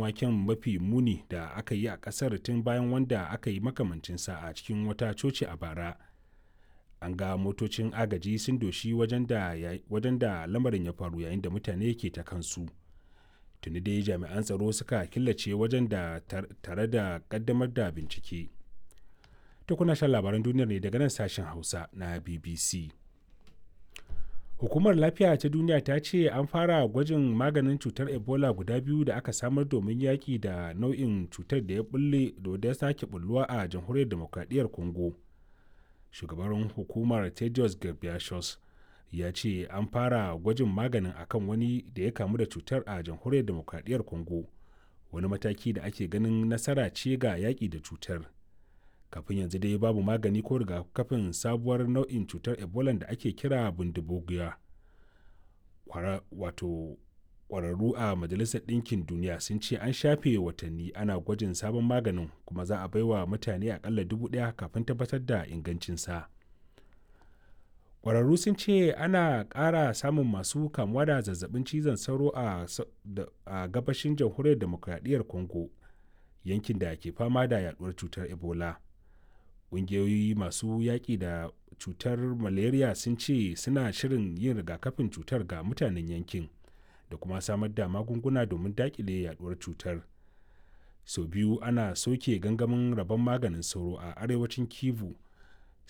waken mafi muni da aka yi a ƙasar tun bayan wanda aka yi makamancinsa a cikin wata coci a bara an ga motocin agaji sun doshi wajen da lamarin ya faru yayin da mutane ke ta kansu tuni dai jami'an tsaro suka killace wajen da tare da kaddamar da bincike ta kuna shan labaran duniyar ne daga nan sashen hausa na bbc hukumar lafiya ta duniya ta ce an fara gwajin maganin cutar ebola guda biyu da aka samar domin yaƙi da nau'in cutar da ya bulle da ya sake bulluwa a jamhuriyar demokradiyyar congo shugaban hukumar tedros ghebreyesus ya ce an fara gwajin maganin akan wani da ya kamu da cutar a jamhuriyar demokradiyyar congo wani mataki da ake ganin nasara ce ga yaƙi da cutar kafin yanzu dai babu magani ko rigakafin sabuwar nau'in cutar ebola da ake kira bundubugiya wato kwararru a majalisar ɗinkin duniya sun ce an shafe watanni ana gwajin sabon maganin kuma za a baiwa mutane akalla dubu ɗaya kafin tabbatar da ingancinsa kwararru sun ce ana ƙara samun masu kamuwa da zazzabin cizon sauro a gabashin jamhuriyar demokradiyyar congo yankin da ke fama da yaduwar cutar ebola ƙungiyoyi masu yaƙi da cutar malaria sun ce suna shirin yin rigakafin cutar ga mutanen yankin da kuma samar da magunguna domin daƙile yaduwar cutar sau biyu ana soke gangamin rabon maganin sauro a arewacin kivu